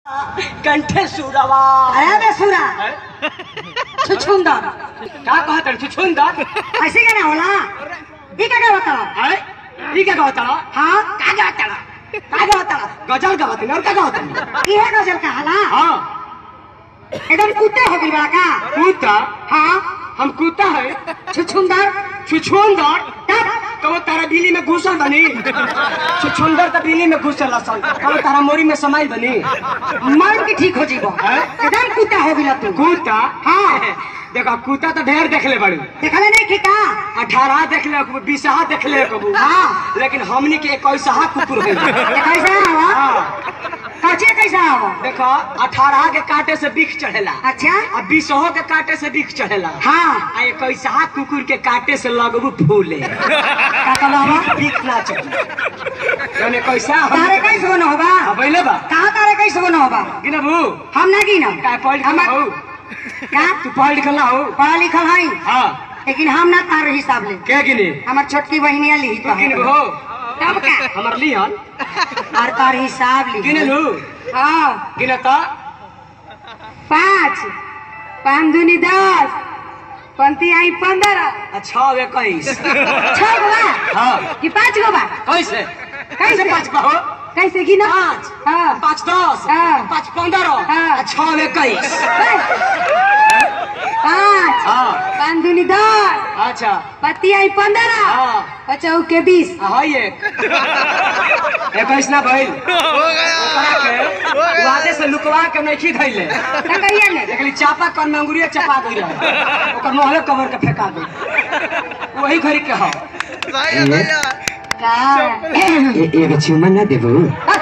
कंठे सुरवा अरे बेसुरा छुछुंदर का कहत रे छुछुंदर ऐसे क्या ना होला ई का क्या बता है ई का कहत रे हाँ का कहत रे का कहत रे गजल कहत रे और का कहत रे ये गजल का हला हां एकदम कुत्ते हो गई बड़ा का कुत्ता हाँ हम कुत्ता है छुछुंदर छुछुंदर तब तो वो तारा बिली में घुसल बनी छुछुंदर तो बिली में घुसल असल तो तारा मोरी में समाई बनी मार के ठीक हो जीबो हैं? एकदम कुत्ता हो गई तू कुत्ता हाँ। देखो कुत्ता तो ढेर देखले बड़ी देखले नहीं कि का अठारह देख ले कबू बीसहा देख ले कबू हाँ। लेकिन हमनी के इक्कीसहा कुकुर है ये कैसा हवा हाँ। कचे कैसा हवा देखो अठारह के काटे से बिख चढ़ेला अच्छा आ बीसहो के काटे से बिख चढ़ेला हाँ आ इक्कीसहा कुकुर के काटे से लगबू फूले का कहला बिख ना चढ़े जौन इक्कीसा तारे कैसे बनो होगा अबैले बा कहाँ तारे कैसे बनो होगा गिनबू हम ना गिनम का पढ़ लिखल हम- हो का तू पढ़ लिखल ना हो पढ़ा लिखल हई हाँ लेकिन हम ना तार हिसाब ले के गिने हमार छोटकी बहनिया ली तू गिनबू हो तब का हमर लिहन और तार हिसाब ली गिने लू हाँ गिने तो पाँच पाँच दूनी दस पंती आई पंद्रह अच्छा इक्कीस छह गो बा हाँ कि पाँच गो बा कैसे कैसे पाँच का हो कैसे गिना पाँच हाँ पाँच दस हाँ। पाँच पंद्रह हाँ। आ छः इक्कीस पाँच हाँ पाँच दूनी दस अच्छा पति आई पंद्रह हाँ पचौ के बीस आ, है एक इक्कीस ना भइल ओकरा के वादे से लुकवा के नहीं धैले का कहिया ले देखली चापा कर में अंगुरिया चपा गई रहे ओकर मोहले कवर के फेंका गई वही घड़ी के हो का एगो चुमा ना देबू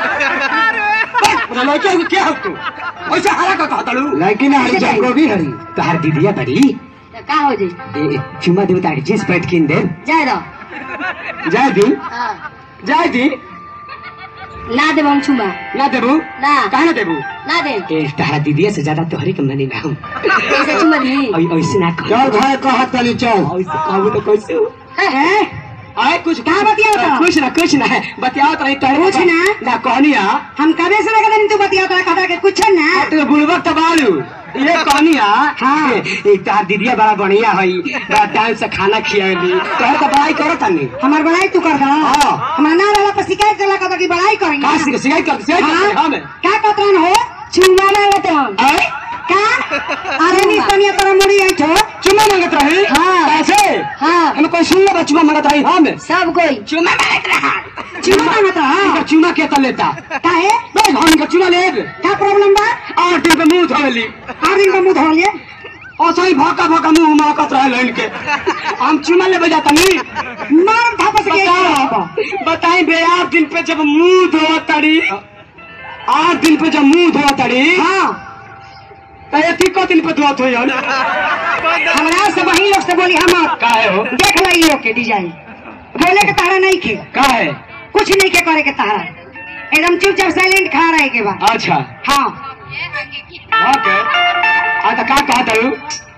लड़के को क्या हो तू ऐसे हरा का कहता लू लड़की ना हरी जाएगी, भी हरी तोहार दीदिया बड़ी तो का हो जाई ए, चुमा देबू तारी जींस पैंट किन दे जाए रहो जाय दी हाँ जाय दी ना देब हम छुमा ना देबू ना काहे ना देबू ना दे ए तोहारा दीदिया से ज्यादा तोहरी के मनी ना हम कैसे छुमा दी ऐ- ऐसे ना कह चल भाई कहत तनी चल ऐसे कहबू तो कैसे हो है आए कुछ कहाँ बतियाओ तो? कुछ ना कुछ ना है बतियाओ तो नहीं तोहरे कुछ ना? ना कहनिया हम कबे से लगा तू बतिया तो कथा के कुछ ना तो बुलबक तो बालू ये कहनिया हाँ। एक तार दीदिया बड़ा बढ़िया हई बड़ा टाइम से खाना खियाली तोहर तो बड़ाई करो तनी हमार बड़ाई तू कर दा हाँ। हमार ना वाला पर शिकायत करला कथा की बड़ाई करेंगे का सिख सिखाई कर सिखाई कर हाँ हमें क्या कतरन हो चुमा मांगते हम आए का अरे निस्तनिया तोरा मुड़ी आई ठो चुम्मा मांगत रही हाँ। कैसे हाँ हमें कोई सुन लो चुम्मा मांगत रही हम सब कोई चुम्मा मांगत रहा चुमा मांगत इनका रहा चुम्मा के तो लेता काहे बस हम इनका चुम्मा लेब क्या प्रॉब्लम बा आठ दिन पे मुंह धोली आठ दिन का मुंह धो लिए असही भका भका मुंह महकत रहे इनके हम चुम्मा ले बजाता नहीं मार थापस के बताओ बताई बे आठ दिन पे जब मुंह धोआ तड़ी आठ दिन पे जब मुंह धोआ तड़ी हाँ तो ये को दिन पे धोत हो हमरा से वही लोग से बोली हम काहे हो देख लो ये लोग के डिजाइन बोले के तारा नहीं खे काहे कुछ नहीं के करे के तारा एकदम चुपचाप साइलेंट खा रहे के बाद अच्छा हाँ ओके आ तो का कहत हूँ